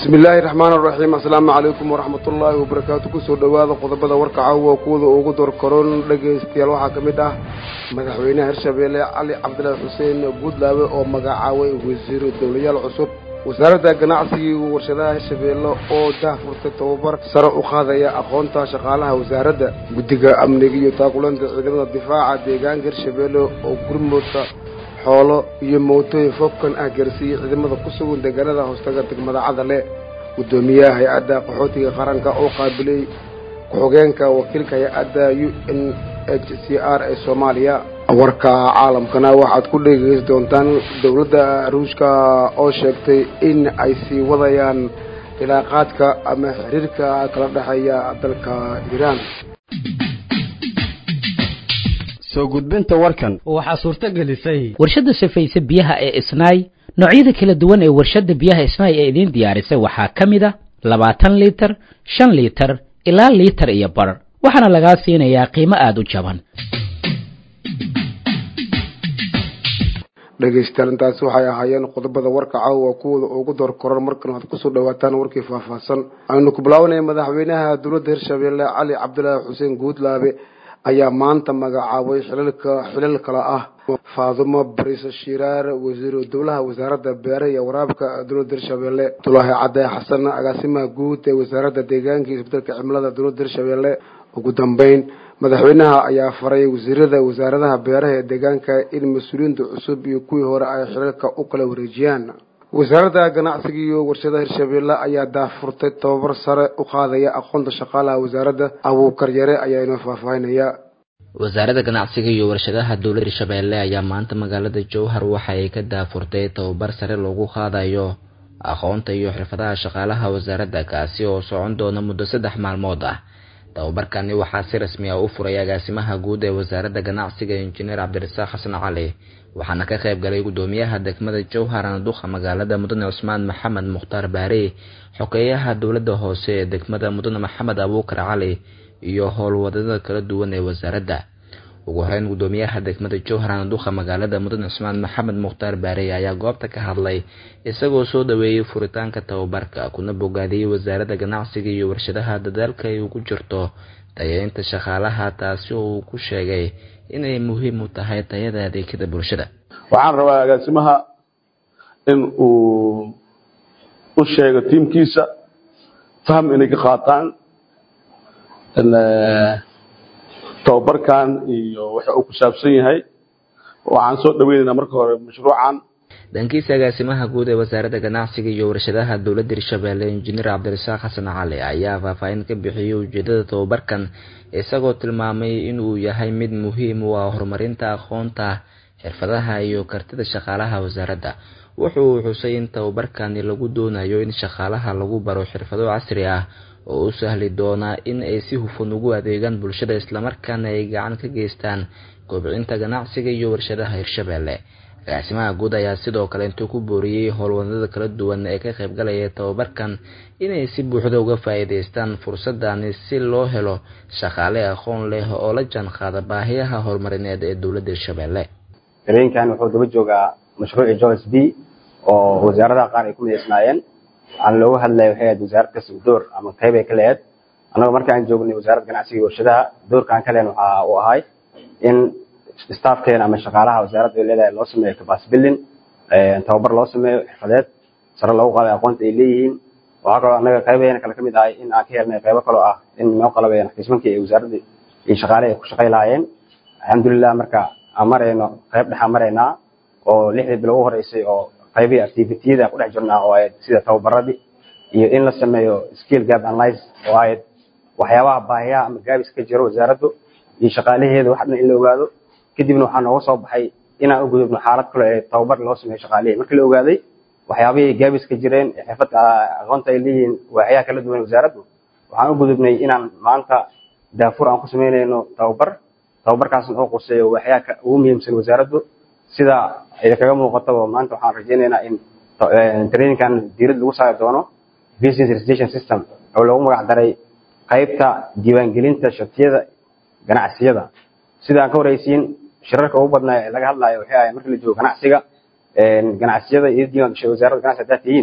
bismi illaahi raxmaan araxiim assalaamu calaykum waraxmat ullaahi wabarakaatu kusoo dhowaada qodobada warka caawa kuwada ugu dorkaroon dhegaystayaal waxaa ka mid ah madaxweynaha hirshabeelle cali cabdilaahi xuseen guudlaabe oo magacaabay wasiiro dowlayaal cusub wasaaradda ganacsigii warshadaha hirshabeelle oo daahfurtay tababar sare u qaadaya aqoonta shaqaalaha wasaaradda guddiga amniga iyo taakulanta ciidamada difaaca deegaanka hirshabeelle oo gurmudka xoolo iyo mootooyin foobkan ah gaarsiiyey ciidamada ku sugan deegaanada hoostaga degmada cadale guddoomiyaha hay-adda qaxootiga qaranka oo qaabilay ku-xogeenka wakiilka hay-adda u n h c r ee soomaaliya warka caalamkana waxaad ku dhegeysan doontaan dowladda ruushka oo sheegtay in ay sii wadayaan ilaaqaadka ama xiriirka kala dhexeeya dalka iiraan soo gudbinta warkan waxaa suurto gelisay warshadda safayse biyaha ee isnaay noocyada kala duwan ee warshadda biyaha isnaay ee idiin diyaarisay waxaa ka mid a labaatan liitar shan liitar ilaa liitar iyo bar waxaana lagaa siinayaa qiimo aada u jaban dhegaystayaal intaasi waxay ahaayeen qodobada warka caawa kuwooda ugu door koran markan waxaad kusoo dhawaataan warkii faahfaahsan aynu ku bilaabanaya madaxweynaha dowladda hirshabeelle cali cabdilaahi xuseen guudlaabe ayaa maanta magacaabay xilalka xilal kale ah faadumo bariise shiraar wasiiru dowlaha wasaaradda beeraha iyo waraabka dowladda hirshabeelle abdulaahi cadde xasan agaasimaha guud ee wasaaradda deegaanka iyo isbedelka cimilada dowladda hirshabeelle ugu dambeyn madaxweynaha ayaa faray wasiirada wasaaradaha beeraha ee deegaanka in mas-uuliyiinta cusub iyo kuwii hore ay xilalka u kala wareejiyaan wasaaradda ganacsiga iyo warshadaha hirshabeelle ayaa daafurtay tababar sare u qaadaya aqoonta shaqaalaha wasaaradda abuukar yare ayaa inoo faahfaahinaya wasaaradda ganacsiga iyo warshadaha dowladda hirshabeelle ayaa maanta magaalada jowhar waxa ay ka daafurtay tababar sare loogu qaadayo aqoonta iyo xirfadaha shaqaalaha wasaaradda kaasi oo socon doona muddo saddex maalmood ah tababarkani waxaa si rasmi ah u furay agaasimaha guud ee wasaaradda ganacsiga injineer cabdirasaaq xasan cali waxaana ka qayb galay guddoomiyaha degmada jowhar anduqa magaalada mudane cusmaan maxamed mukhtaar baare xogeeyaha dowladda hoose ee degmada mudane maxamed abuukar cali iyo howlwadada kala duwan ee wasaaradda ugu horeyn guddoomiyaha degmada jowhar anduqa magaalada mudane cusmaan maxamed mukhtaar baare ayaa goobta ka hadlay isagoo soo dhaweeyey furitaanka tababarka kuna bogaadiyey wasaaradda ganacsiga iyo warshadaha dadaalka ay ugu jirto tayaynta shaqaalaha taasi oo uu ku sheegay inay muhiim u tahay tayada adeegyada bulshada waxaan rabaa agaasimaha in uu u sheego tiimkiisa faham inay ka qaataan tababarkan iyo waxa uu ku saabsan yahay waxaan soo dhaweynaynaa marka hore mashruucan dhankiisa agaasimaha guud ee wasaaradda ganacsiga iyo warshadaha dowladda hirshabeelle injineer cabdirasaaq xasan cali ayaa faahfaahin ka bixiyey ujeedada tababarkan isagoo tilmaamay inuu yahay mid muhiim u ah horumarinta aqoonta xirfadaha iyo kartida shaqaalaha wasaaradda wuxuu xusay in tababarkani lagu doonayo in shaqaalaha lagu baro xirfado casri ah oo u sahli doona in ay si hufan ugu adeegaan bulshada islamarkaana ay gacan ka geystaan kobcinta ganacsiga iyo warshadaha hirshabeelle agaasimaha guud ayaa sidoo kale intuu ku booriyey howlwadada kala duwan ee ka qaybgalaya tababarkan inay si buuxda uga faa'iidaystaan fursadani si loo helo shaqaale aqoon leh oo la jaanqaada baahiyaha horumarineed ee dowladda hirshabeelle dareenkan wuxuu daba joogaa mashruuci jones b oo wasaaradaha qaar ay ku midaysnaayeen waxaana looga hadlaya waxay ahayd wasaarad kasta door ama qayb ay ka lehed annaga markaan joognay wasaaradda ganacsiga iyo warshadaha doorkaan ka lehen waxa uu ahay in staffkeena ama shaqaalaha wasaaradda ay leedahay loo sameeyo capacity building tababar loo sameeyo xirfadeed sare loogu qaaday aqoonta ay leeyihiin waxaa kaloo annaga qaybaheena kale ka mid ahay in aan ka helnay qaybo kaloo ah in noo qalabeeyeen xismankii ay wasaaradda iyo shaqaale ay ku shaqay lahaayeen alxamdulilah marka aan marayno qayb dhexaan maraynaa oo lixdii bilo ugu horeysay oo qaybihii activitiyada ku dhex jirnaa oo ahayd sida tababaradii iyo in la sameeyo skill gap analyze oo ahayd waxyaabaha baahiyaha ama gaabis ka jiro wasaaraddu iyo shaqaalaheeda wax dhan in la ogaado kadibna waxaa nooga soo baxay inaan u gudubno xaalad kale ee tababar loo sameeyo shaqaalihii markii la ogaaday waxyaabihii gaabis ka jireen ee xirfad aqoonta ay leeyihiin waaxyaha kala duwan wasaaraddu waxaan u gudubnay inaan maanta daafur aan ku samaynayno tababar tababarkaasna oo quseeyo waaxyaha ugu muhiimsan wasaaraddu sida ay kaga muuqataba maanta waxaan rajaynaynaa in trainingkan diirad lagu saari doono business registration system oo loogu magac daray qaybta diiwaangelinta shatiyada ganacsiyada sida aan ka horeysiin shirarka ugu badnaa ee laga hadlaayo waxay ahayd markii la joogo ganacsiga ganacsiyada iyo diiwaan gashay wasaaradda ganacsiga haddaad tihiin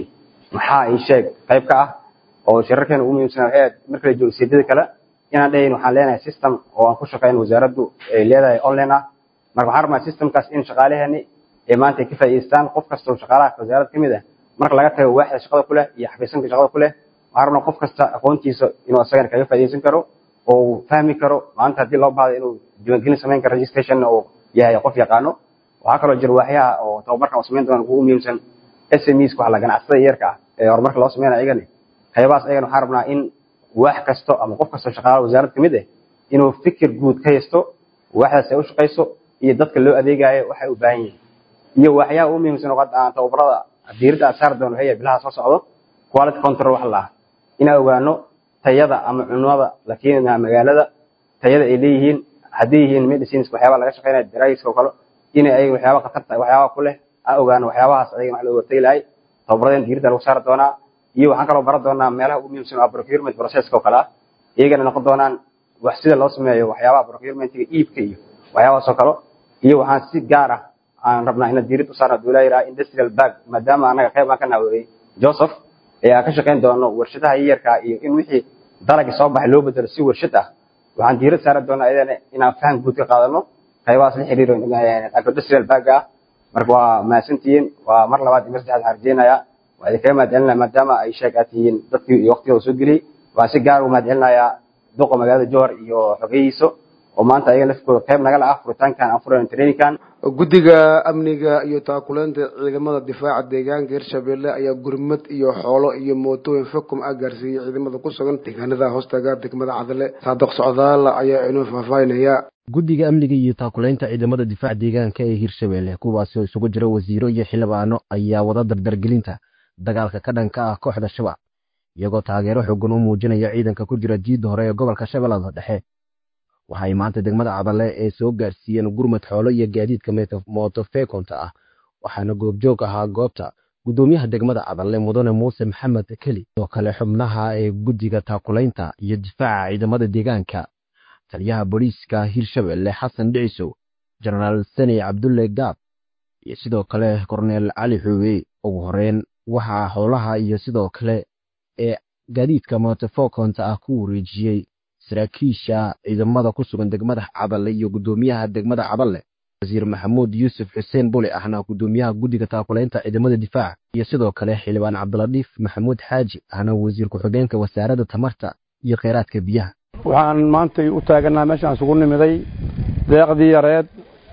maxaa ii sheeg qayb ka ah oo shirarkeena ugu muhiimsan waxay ahayd marka la joogo seedada kale inaan dhahayn waxaan leenahay system oo aan ku shaqeyn wasaaraddu ay leedahay online ah marka waxaan rabnaa systemkaas in shaqaalaheeni ay maanta ay ka faa'iidaystaan qof kasta oo shaqaalaha wasaaradda ka mid ah marka laga tago waaxda shaqada ku leh iyo xafiisanka shaqada ku leh waxaan rabnaa qof kasta aqoontiisa inuu asagana kaga faa'iidaysan karo oo uu fahmi karo maanta haddii loo baahdo inuu diiwaangelin samayn karo registration oo yahay qof yaqaano waxaa kaloo jira waaxyaha oo tababarkan oo samayn doona ugu muhiimsan SMEs waxa la ganacsatada yarka ah ee horumarka loo sameynaya ayagani qaybahaas ayagana waxaan rabnaa in wax kasto ama qof kasto shaqaalaha wasaaradda ka mid ah inuu fikir guud ka haysto waaxdaas ay u shaqayso iyo dadka loo adeegayo waxay u baahan yihiin iyo waxyaha ugu muhiimsan oo aan tababarada diiradda aan saari doono waxay yahay bilaha soo socdo quality control wax la ah inaan ogaano tayada ama cunada la keenayo magaalada tayada ay leeyihiin haddii yihiin medicines waxyaaba laga shaqeynaya daraagiska oo kale inay ayaga waxyaaba khatarta waxyaaba ku leh aan ogaano waxyaabahaas ayaga wax looga hortagi lahay tababaradeen diiradda lagu saari doonaa iyo waxaan kaloo baran doonaa meelaha ugu muhiimsan oo procurement processka oo kale ah iyagana noqon doonaan wax sida loo sameeyo waxyaabaha procurementiga iibka iyo waxyaabahaas oo kale iyo waxaan si gaar ah aan rabnaa inaan diiradda u saarno duulaa yidhaha industrial bag maadaama annaga qayb aan ka naaweyey joseph ee aan ka shaqayn doono warshadaha yaryarka iyo in wixii dalagii soo baxay loo bedelo si warshad ah waxaan diirad saari doonaa iyadana inaan faham guud ka qaadano qaybahaas la xiriiro agroindustrial bag ah marka waa mahadsantihiin waa mar labaad iyo mar saddexaad waxaan rajeynayaa waa idinkaga mahadcelinaya maadaama ay sheeg aad tihiin dadkii iyo waqtigooda soo geliyey waan si gaar ugu mahadcelinayaa duqa magaalada johor iyo xogeyihiisa oo maanta ayaga lafkooda qayb nagala ah furitaankan aan furayno trainingkan guddiga amniga iyo taakuleynta ciidamada difaaca deegaanka hirshabelle ayaa gurmad iyo xoolo iyo mootooyin fakum ah gaarsiiyey ciidamada ku sugan deegaanada hoostaga degmada cadale saadiq socdaal ayaa inoo faahfaahinaya guddiga amniga iyo taakuleynta ciidamada difaaca deegaanka ee hirshabelle kuwaasi oo isugu jira wasiiro iyo xildhibaano ayaa wada dardargelinta dagaalka ka dhanka ah kooxda shabaab iyagoo taageero xoogan u muujinaya ciidanka ku jira jiidda hore ee gobolka shabeellada dhexe waxay maanta degmada cadale ee soo gaarsiiyeen gurmad xoolo iyo gaadiidka mootofekonta ah waxaana goobjoog ahaa goobta guddoomiyaha degmada cadale mudane muuse maxamed keli oo kale xubnaha ee guddiga taakulaynta iyo difaaca ciidamada deegaanka taliyaha booliiska hirshabelle xasan dhicisow jenaraal sani cabdulle gaab iyo sidoo kale korneel cali xuube ugu horeyn waxaa xoolaha iyo sidoo kale ee gaadiidka mootofekonta ah ku wareejiyey saraakiisha ciidamada ku sugan degmada cadale iyo guddoomiyaha degmada cadale wasiir maxamuud yuusuf xuseen bule ahna guddoomiyaha guddiga taakulaynta ciidamada difaaca iyo sidoo kale xildhibaan cabdiladiif maxamuud xaaji ahna wasiir ku-xigeenka wasaaradda tamarta iyo kheyraadka biyaha waxaan maantay u taagannaha meeshaan isugu nimiday deeqdii yareed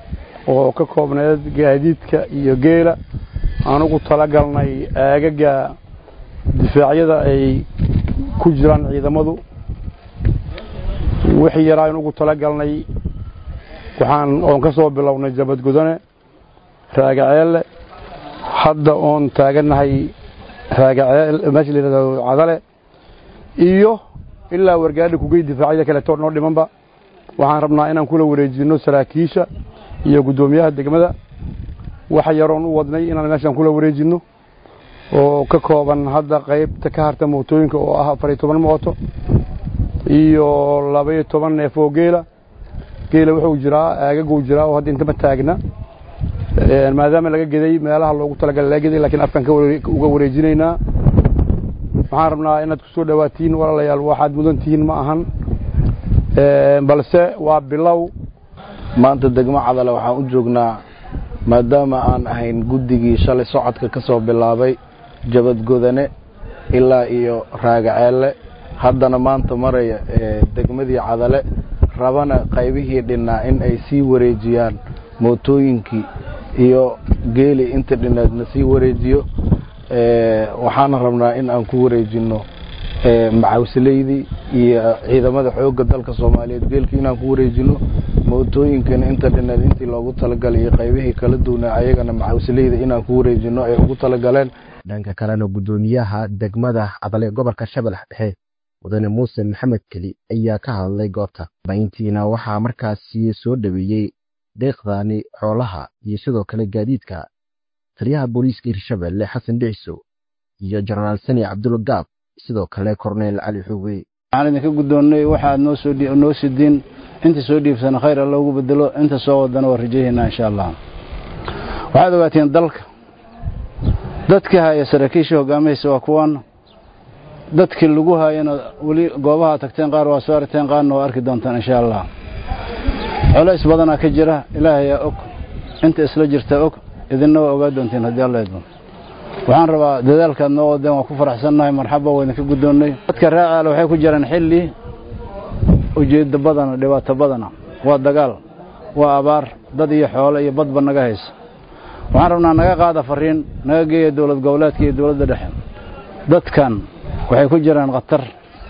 oo ka koobneed gaadiidka iyo geela aan ugu talagalnay aagaga difaacyada ay ku jiraan ciidamadu wixii yaraa in ugu talagalnay waxaan oon ka soo bilownay jabadgudane raagaceelle hadda oon taagannahay raagaceel meesha la yidhahdo cadale iyo ilaa wargaadhi kugey difaacyada kaleeto noo dhimanba waxaan rabnaa inaan kula wareejinno saraakiisha iyo guddoomiyaha degmada waxa yaroon u wadnay inaan meeshaan kula wareejinno oo ka kooban hadda qaybta ka harta mootooyinka oo ah afar iyo toban mooto iyo laba-iyo toban neef oo geela geela wuxuu jiraa aagaguu jiraa oo hadda intama taagna maadaama laga geday meelaha loogu talagalay laga geday lakiin afkaan uga wareejinaynaa waxaan rabnaa inaad ku soo dhowaatiin walaalayaal waxaad mudan tihiin ma ahan balse waa bilow maanta degmo cadale waxaan u joognaa maadaama aan ahayn guddigii shalay socodka ka soo bilaabay jabadgodane ilaa iyo raagaceelle haddana maanta maraya degmadii cadale rabana qaybihii dhinnaa in ay sii wareejiyaan mootooyinkii iyo geeli inta dhinnaadna sii wareejiyo waxaana rabnaa in aan ku wareejinno macawsileydii iyo ciidamada xoogga dalka soomaaliyeed geelkii inaan ku wareejinno mootooyinkana inta dhinnaad intii loogu talagalay iyo qaybihii kala duwnaa ayagana macawsileyda inaan ku wareejinno ay ugu talagaleen dhanka kalena guddoomiyaha degmada cadale gobolka shabeellaha dhexe mudane muuse maxamed keli ayaa ka hadlay goobta bayntiina waxaa markaasi soo dhaweeyey deeqdaani xoolaha iyo sidoo kale gaadiidka taliyaha booliiska hirshabelle xasan dhicisow iyo jenaraal sani cabdulla gaab sidoo kale korneel cali xuwe waxaan idinka guddoonnay waxaad noo soo noo sidiin inta soo dhiibsana khayr alla ugu bedelo inta soo wadana waa rajayaynaa insha allah waxaad ogaateen dalka dadkii haya saraakiisha hogaamaysa waa kuwan dadkii lagu hayana weli goobaha tagteen qaar waa soo aragteen qaarna waa arki doontaan insha allah colays badanaa ka jira ilaahayaa og inta isla jirta og idinna waa ogaa doonteen haddii alla idmo waxaan rabaa dadaalkaad noo wadeen waan ku faraxsannahay marxaba waa idinka guddoonnay dadka raacaale waxay ku jiraan xilli ujeeddo badana dhibaato badana waa dagaal waa abaar dad iyo xoolo iyo badba naga haysa waxaan rabnaa naga qaada fariin naga geeya dowlad goboleedka iyo dowladda dhexe dadkan waxay ku jiraan khatar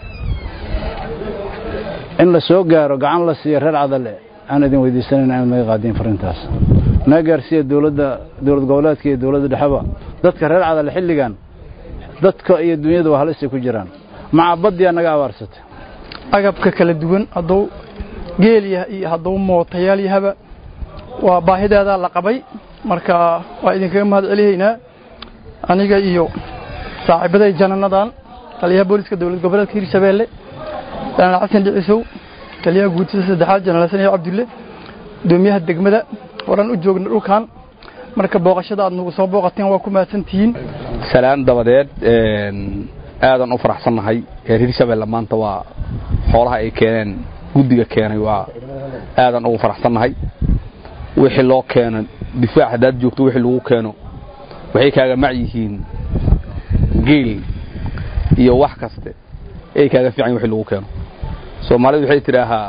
in la soo gaaro gacan la siiyo reer cadale aan idin weydiisanayn inaad naga qaadiin fariintaas naga gaarsiiya dowladda dowlad goboleedka iyo dowladda dhexeba dadka reer cadale xilligan dadka iyo dunyada waa halisay ku jiraan macabadiyaa naga abaarsatay agabka kala duwan hadduu geel yaha iyo hadduu mootayaal yahaba waa baahideedaa la qabay marka waa idinkaga mahad celihaynaa aniga iyo saaxiibaday jananadan taliyaha booliska dowlad goboleedka hirshabeelle janaal xasan dhicisow taliyaha guutada saddexaad janaal xasan iyo cabdulle gudoomiyaha degmada horan u joogna dhulkan marka booqashada aad nagu soo booqateen waa ku mahadsantihiin salaan dabadeed aadan u faraxsannahay reer hirshabeelle maanta waa xoolaha ay keeneen guddiga keenay waa aadan ugu faraxsannahay wixii loo keeno difaac haddaad joogto wixii lagu keeno waxay kaaga mac yihiin geel iyo wax kaste ay kaaga fiican wixii lagu keeno soomaalidu waxay tidhaahaa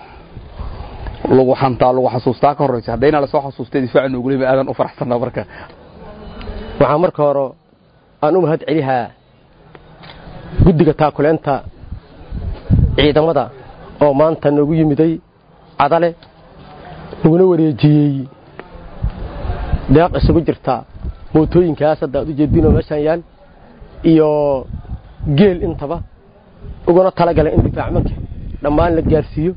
lagu xantaa lagu xasuustaa ka horraysa haddayna lasoo xasuustay difaaca noogulima aadan u faraxsannaa marka waxaa marka hore aan u mahad celihaa guddiga taakuleenta ciidamada oo maanta noogu yimiday cadale naguna wareejiyey deeq isugu jirta mootooyinkaas hadda ad u jeedinoo meeshaan yaal iyo geel intaba uguna talagalay in difaacmanka dhammaan la gaarsiiyo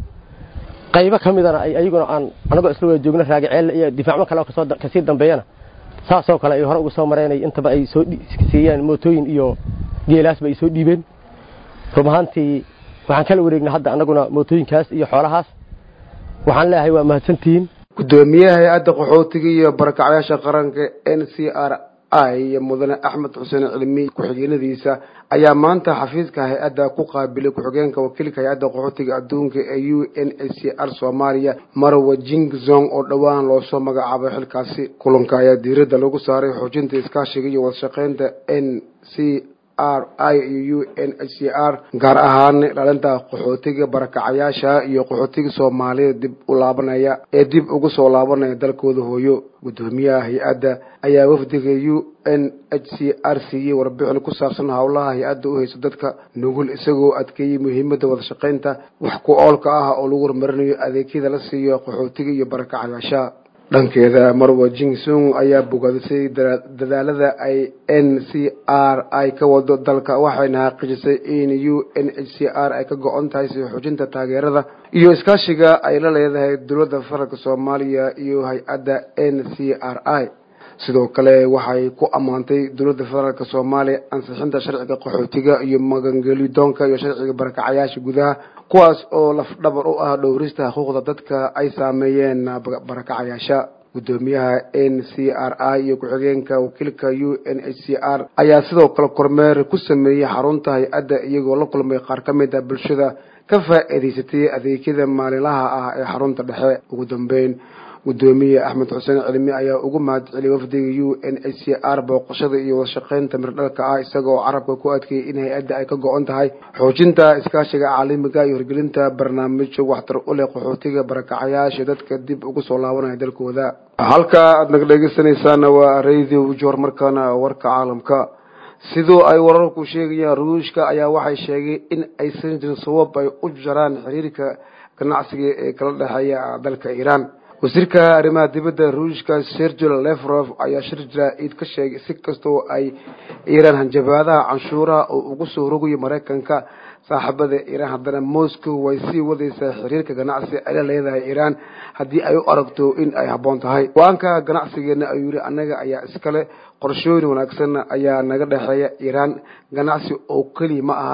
qaybo ka midana ay ayaguna aan anagoo isla wada joogna raagaceelle iyo difaacman kale oo kasii dambeeyana saasoo kale ay hore uga soo mareenay intaba ay soo siiyeen mootooyin iyo geelaasba ay soo dhiibeen rub ahaantii waxaan kala wareegnay hadda annaguna mootooyinkaas iyo xoolahaas waxaan leeyahay waa mahadsantihiin gudoomiyaha hay-adda qaxootiga iyo barakacyaasha qaranka n c r i iyo mudane axmed xuseen cilmi ku-xigeenadiisa ayaa maanta xafiiska hay-adda ku qaabilay ku-xigeenka wakiilka hay-adda qaxootiga adduunka ee u n h c r soomaaliya marwa jingzong oo dhowaan loosoo magacaabay xilkaasi kulanka ayaa diiradda lagu saaray xoojinta iskaashiga iyo wadashaqeynta n c r i iyo u n h c r gaar ahaan dhalinta qaxootiga barakacayaasha iyo qaxootiga soomaalida dib u laabanaya ee dib ugu soo laabanaya dalkooda hooyo gudoomiyaha hay-adda ayaa wafdiga u n h c r siiyey warbixin ku saabsan howlaha hay-adda u hayso dadka nugul isagoo adkeeyey muhiimadda wadashaqeynta wax ku oolka ah oo lagu horumarinayo adeegyada la siiyo qaxootiga iyo barakacayaasha dhankeeda marwa jingsung ayaa bogaadisay dadaalada ay n c r i ka wado dalka waxayna xaqiijisay in u n h c r ay ka go-on tahay sii xoojinta taageerada iyo iskaashiga ay la leedahay dowladda federaalk soomaaliya iyo hay-adda n c r i sidoo kale waxay ku ammaantay dowladda federaalk soomaaliya ansixinta sharciga qaxootiga iyo magangelidoonka iyo sharciga barakacayaasha gudaha kuwaas oo lafdhabar u ah dhowrista xuquuqda dadka ay saameeyeen barakacayaasha gudoomiyaha n c r i iyo ku-xigeenka wakiilka u n h c r ayaa sidoo kale kormeer ku sameeyey xarunta hay-adda iyagoo la kulmay qaar ka mid a bulshada ka faa'iidaysatay adeegyada maalinlaha ah ee xarunta dhexe ugu dambeyn gudoomiye axmed xuseen cilmi ayaa ugu mahad celiyay wafdiga u n h c r booqashada iyo wadashaqeynta mirdhalka ah isagoo carabka ku adkeeyey in hay-adda ay ka go-on tahay xoojinta iskaashiga caalamiga iyo hirgelinta barnaamijyo waxtar u leh qaxootiga barakacayaasha dadka dib ugu soo laabanaya dalkooda halka aad naga dhegeysanaysaana waa radio joor markaana warka caalamka sidoo ay wararku sheegayaan ruushka ayaa waxay sheegay in aysan jirin sabab ay u jaraan xiriirka ganacsiga ee kala dhexeeya dalka iiraan wasiirka arrimaha dibadda ruushka sergio lefrof ayaa shir jaraa'id ka sheegay si kastoo ay iiraan hanjabaadaha canshuuraha oo ugu soo rogayo maraykanka saaxiibada iiraan haddana moscow way sii wadaysaa xiriirka ganacsi ay la leedahay iiraan haddii ay u aragto in ay habboon tahay go-aanka ganacsigeena ayuu yidhi annaga ayaa iskale qorshooyin wanaagsan ayaa naga dhexeeya iiraan ganacsi oo keliya ma ahan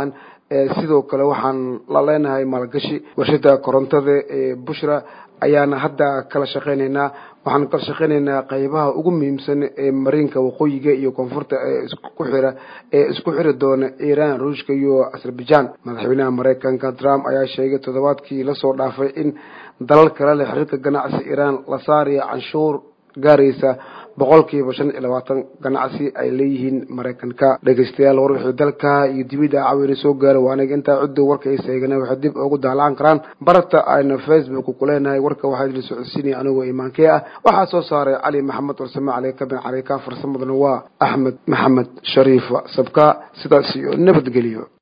sidoo kale waxaan la leenahay maalgashi warshada korontada ee bushra ayaana hadda kala shaqeynaynaa waxaan kala shaqeynaynaa qaybaha ugu muhiimsan ee mariinka waqooyiga iyo koonfurta ee isku xira ee isku xiri doona iiraan ruushka iyo azerbaijan madaxweynaha mareykanka trump ayaa sheegay toddobaadkii lasoo dhaafay in dalal kale leh xiriirka ganacsi iiraan la saaraya canshuur gaaraysa boqolkiiba shan iyo labaatan ganacsi ay leeyihiin maraykanka dhegeystayaal war wixii dalka iyo dibidda cawina soo gaara waa aniga intaa ciddu warka ay seegana waxay dib ugu daalaan karaan barata ayna facebook ku leenahay warka waxaa idin socodsiinaya anigoo imaankee ah waxaa soo saaray cali maxamed warsame caleyka bin caleyka farsamadana waa axmed maxamed shariif sabka sidaas iyo nabadgelyo